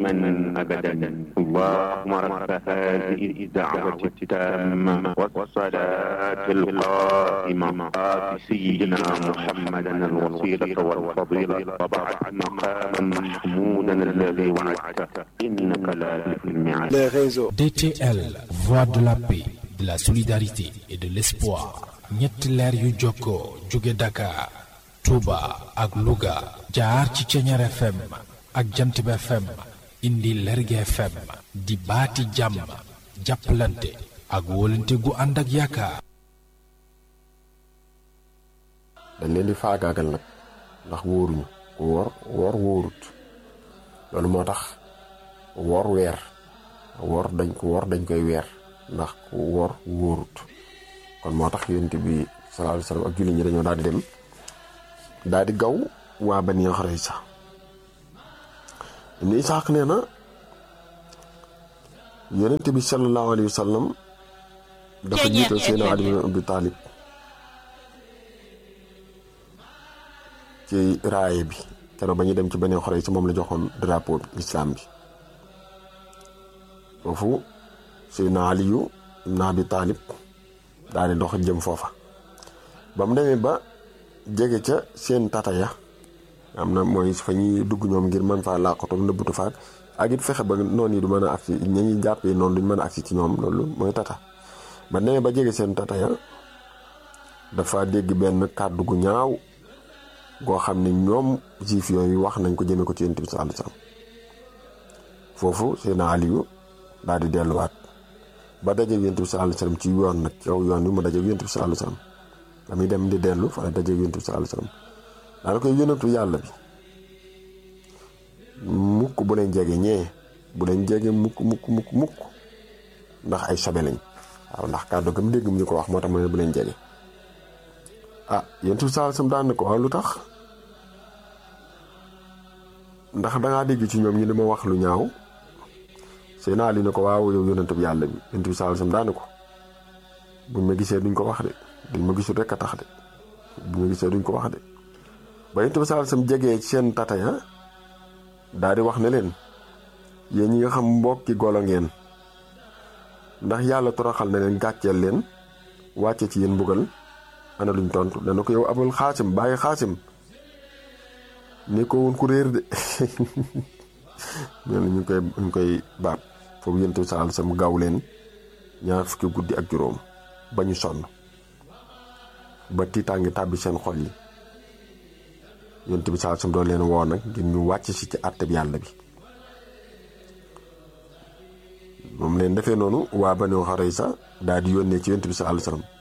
دائما أبدا اللهم رب هذه الدعوة التامة والصلاة القائمة آت سيدنا محمدا الوسيلة والفضيلة وبعث مقاما محمودا الذي وعدته إنك لا تخلف الميعاد les réseaux. DTL, voix de la paix, de la solidarité et de l'espoir. ñetti leer yu jokkoo jóge Dakar, Touba ak Louga jaar ci Ceñeer FM ak Jantib FM indi Lerge FM di baati jàmm jàppalante ak wóolante gu ànd ak yaakaar. dañ leen di faagaagal nag ndax wóoruñu ku woor woor wóorut loolu moo tax woor weer woor dañ ko woor dañ koy weer ndax ku woor wóorut kon moo tax yonent bi sallallahu alayhi wasallam ak jullit ñi dañoo daal di dem daal di gaw waa Bani Xurayza Ibn Isaaq nee na yonent bi sallallahu alayhi wasallam dafa jiital Seydina Ali ibn Abi Talib ci raaye bi keroog ba ñu dem ci Bani Xurayza moom la joxoon drapeau bi l'islam bi foofu Seydina Aliyu ibn Abi Talib daal di dox jëm foofa ba mu demee ba jege ca seen tata ya am na mooy fa ñuy dugg ñoom ngir mën faa làqatu nëbbutu faak ak it fexe ba noonu yi du mën a agsi ña ñuy jàppee noonu duñ mën a agsi ci ñoom loolu mooy tata ba demee ba jege seen tata ya dafa dégg benn kàddu gu ñaaw goo xam ne ñoom juif yooyu wax nañ ko jëme ko ci yonent bi sallallahu alayhi wasallam foofu Seydina Aliyu daal di delluwaat ba dajeeg yonent bi sallallahu alayhi wasallam ci yoon nag ci kaw yoon wi mu dajeeg yonent bi sallallahu alayhi wasallam ba muy dem di dellu fa la dajeeg yonent bi sallallahu alayhi wasallam daana koy yonentu yàlla bi mukk bu leen jege ñee bu leen jege mukk mukk mukk mukk ndax ay sobe lañ waaw ndax kàddu gam dégg mu ñu ko wax moo tax mu ne bu leen jege ah yonent bi sallallahu alayhi wasallam daan na ko waaw lu tax ndax dangaa dégg ci ñoom ñu li ma wax lu ñaaw seen ali ne ko waaw yow yonentu yàlla bi yonent bi sallallahu alayhi wasallam daan na ko buñ ma gisee duñ ko wax de duñ ma gisul rek a tax de buñ ma gisee duñ ko wax de ba yonent bi sallallahu alayhi wasallam jegee seen tata ya daal di wax ne leen yéen ñi nga xam mbokki golo ngeen ndax yàlla toroxal na leen gàcceel leen wàcce ci yéen mbugal ana luñ tontu dana ko yow abul xaasim bàyyi xaasim ne ko woon ku réer de ñooñu ñu koy ñu koy baat foofu yonent bi sallallahu alayhi wasallam gaaw leen ñaar fukki guddi ak juróom ba ñu sonn ba tiitaangi tàbbi seen xol yi yonent bi sallallahu alayhi wasallam doon leen woo nag ngir ñu wàcc si ci àtte bi yàlla bi moom leen defee noonu waa Banu Xurayza daal di yónnee ci yonent bi sallallahu alayhi wasallam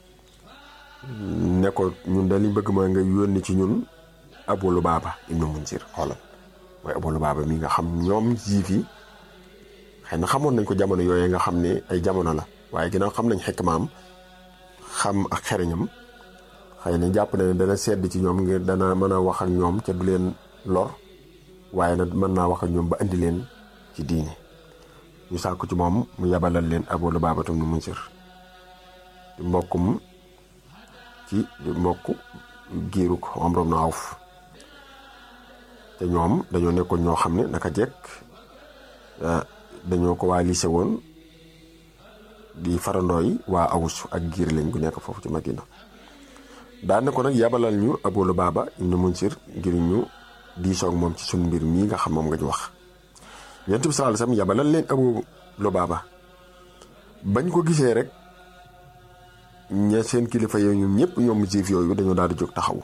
ne ko ñun daal li bëgg mooy nga yónni ci ñun Abu Lubaaba ibnu Munzir xoolal mooy Abu Lubaaba mi nga xam ñoom juif yi xëy na xamoon nañ ko jamono yooyu nga xam ne ay jamono la waaye ginnaaw xam nañ xekk maam xam ak xereñam xëy na jàpp na ne dana sedd ci ñoom ngir dana mën a wax ak ñoom ca du leen lor waaye nag mën naa wax ak ñoom ba indi leen ci diine ñu sàkku ci moom mu yabalal leen Abu Lubaaba ibnu Munzir di mbokkum ci mbokk giirug Amru ibn Awf te ñoom dañoo nekkoon ñoo xam ne naka jekk dañoo ko waa lycée woon di farandooy waa awus ak giir lañ gu nekk foofu ci Madina daan ne ko nag yabalal ñu Abu Lubaaba ibn Munzir ngir ñu diisoog moom ci suñ mbir mii nga xam moom nga ñu wax Yonent bi sallallahu alayhi wasallam yabalal leen Abu Lubaaba bañ ko gisee rek ña seen kilifa yooyu ñoom ñëpp ñoom juif yooyu dañoo daal di jóg taxaw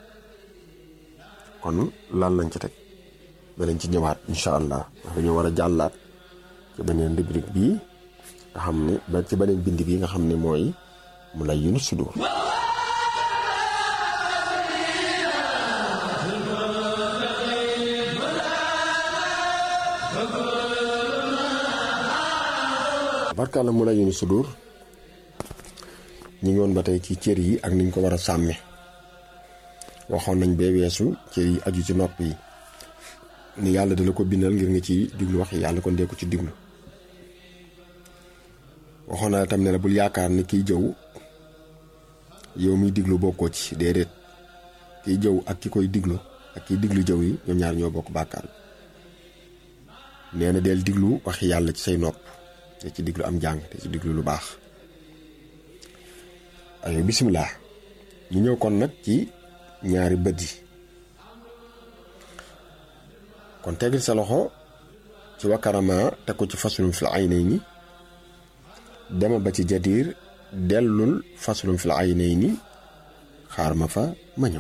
kon lan lañ ci teg danañ ci ñëwaat incha allah ndax dañoo war a jàllaat ci beneen rubrique bii nga xam ne ba ci beneen bind bii nga xam ne mooy mu lay yunu sudur barkaala mu lay yunu sudur ñu ngi woon ba tey ci cër yi ak niñ ko war a sàmme waxoon nañ bee weesu cër yi aju ci nopp yi ni yàlla dala ko bindal ngir nga ci diglu wax yàlla kon dee ko ci diglu waxoon naa tam ne la bul yaakaar ni kiy jëw yow miy diglu bokkoo ci déedéet kiy jëw ak ki koy diglu ak kiy diglu jëw yi ñoom ñaar ñoo bokk bàkkaar nee na del diglu waxi yàlla ci say nopp te ci diglu am jàng te ci diglu lu baax ayo bisimilah ñu ñëw kon nag ci ñaari bët yi kon tegil sa loxo ci wakarama teg ko ci fasulum fil aynayni dema ba ci jadiir dellul fasulum fil aynayni xaar ma fa ma ñëw